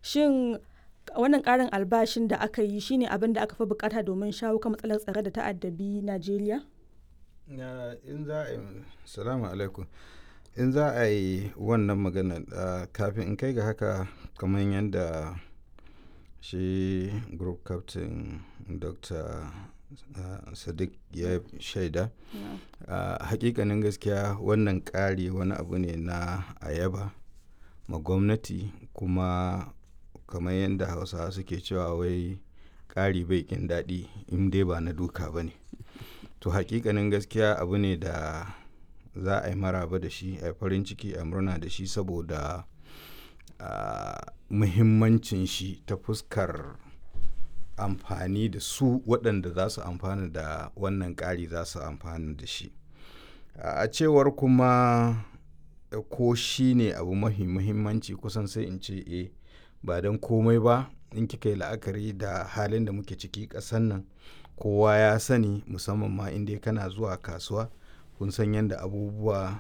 Shin wannan ƙarin albashin da aka yi shine abin da aka fi bukata domin shawo kan matsalar tsaro da ta addabi Najeriya? in za a yi salamu alaikum in za a yi wannan magana kafin in kai ga haka kamar yadda shi group captain dr sadiq ya shaida hakikanin gaskiya wannan ƙari wani abu ne na ayaba ma gwamnati kuma kamar yadda hausawa suke cewa wai ƙari bai ƙin daɗi in dai ba na duka ba ne to hakikanin gaskiya abu ne da za a yi maraba da shi a farin ciki a murna da shi saboda muhimmancin shi ta fuskar amfani da su waɗanda za su amfana da wannan ƙari za su amfana da shi a cewar kuma ko shi ne abu mahi muhimmanci kusan sai in ce e ba don komai ba in kika yi la'akari da halin da muke ciki ƙasan nan kowa ya sani musamman ma inda kana zuwa kasuwa kun san yadda abubuwa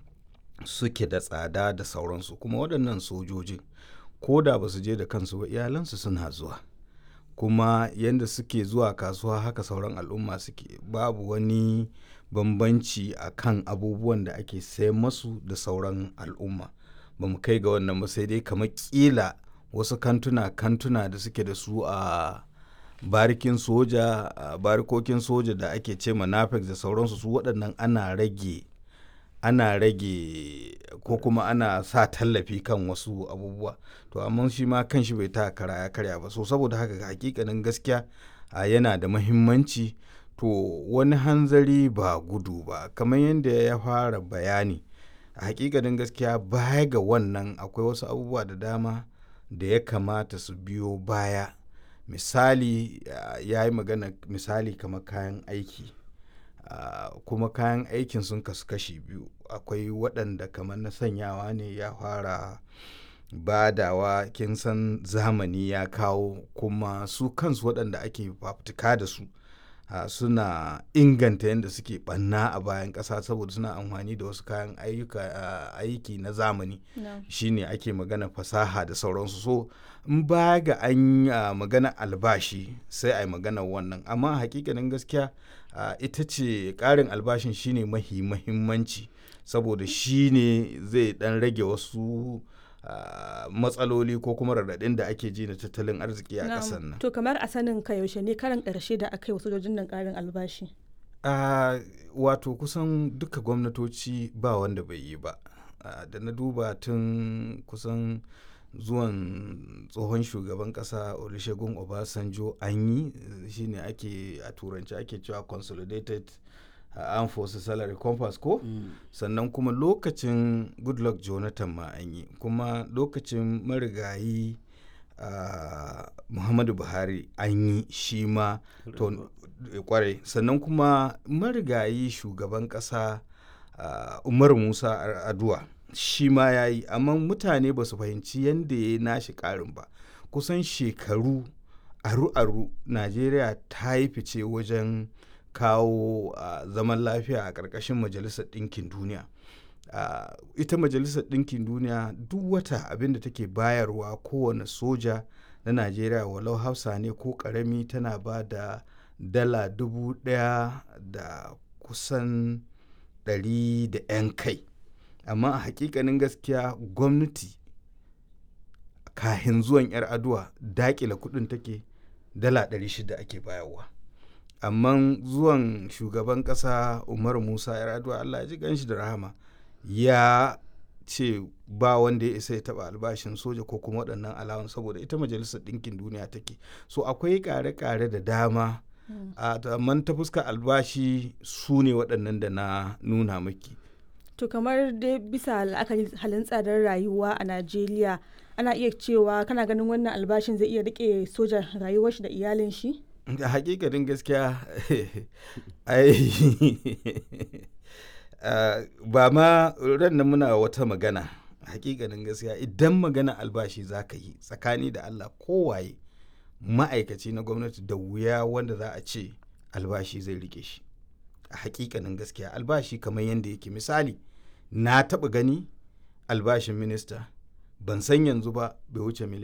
suke da tsada da sauransu kuma waɗannan sojojin ko da ba su je da kansu ba iyalansu suna zuwa kuma yadda suke zuwa kasuwa haka sauran al'umma suke babu wani bambanci a kan abubuwan da ake sayan masu da sauran al'umma ba mu kai ga wannan ba sai dai kamar kila wasu kantuna kantuna da suke da su a barikin soja barikokin soja da ake ce manafex da sauransu su waɗannan ana rage ana rage ko kuma ana sa tallafi kan wasu abubuwa to amma shi ma kan shi bai ta kara ya karya ba so saboda haka hakikanin gaskiya yana da mahimmanci to wani hanzari ba gudu ba kamar yadda ya fara bayani a hakikanin gaskiya baya ga wannan akwai wasu abubuwa da dama da ya kamata su biyo baya misali ya yi magana misali kamar kayan aiki uh, kuma kayan aikin sun kasu kashi biyu akwai waɗanda kamar na sanyawa ne ya fara badawa kin san zamani ya kawo kuma su kansu waɗanda ake fafutuka da su uh, suna inganta yadda suke ɓanna a bayan ƙasa saboda suna amfani da wasu kayan uh, aiki na zamani no. shine ake magana fasaha da sauransu so in ba ga an uh, magana albashi sai a yi magana wannan amma hakikanin gaskiya uh, ita ce ƙarin albashin shine mahi mahimmanci saboda shine zai dan rage wasu uh, matsaloli ko kuma raɗaɗin da ake ji na tattalin arziki a ƙasar nan to kamar a sanin ka yaushe ne karan ƙarshe da aka yi wasu sojojin nan ƙarin albashi uh, wato kusan duka gwamnatoci ba wanda bai yi ba uh, da na duba tun kusan zuwan tsohon shugaban kasa olusegun obasanjo an yi shine ake a turanci ake cewa consolidated uh, armed forces salary compass ko mm. sannan kuma lokacin goodluck jonathan ma an yi kuma lokacin marigayi uh, muhammadu buhari an yi shi ma kwarai sannan kuma marigayi shugaban kasa uh, umar musa aduwa shi ma ya yi amma mutane ba su fahimci yadda ya nashi karin ba kusan shekaru aru-aru najeriya ta yi fice wajen kawo uh, zaman lafiya a ƙarƙashin majalisar ɗinkin duniya uh, ita majalisar ɗinkin duniya duk wata abin da take bayarwa kowane soja na najeriya walau hausa ne ko ƙarami tana ba da dala dubu ɗaya da kusan ɗari da 'yan kai amma a hakikanin gaskiya gwamnati kahin zuwan 'yar aduwa dakila kudin take dala 600 ake bayarwa amma zuwan shugaban kasa umar musa 'yar aduwa allah ya ji ganshi da rahama ya ce ba wanda ya isa ya taba albashin soja ko kuma waɗannan alawan saboda ita majalisar ɗinkin duniya take so akwai ƙare-ƙare da dama amma ta fuska albashi su ne waɗannan da na nuna maki To kamar dai bisa la'akari halin tsadar rayuwa a Najeriya ana iya cewa kana ganin wannan albashin zai iya rike sojan rayuwar shi da iyalin shi? Da hakikanin gaskiya ai ba ma ran nan muna wata magana hakikanin gaskiya idan magana albashi za ka yi tsakani da Allah kowaye ma'aikaci na gwamnati da wuya wanda za a ce albashi zai rike shi. a hakikanin gaskiya albashi kamar yadda yake misali na taɓa gani albashin minista ban san yanzu ba bai wuce miliyan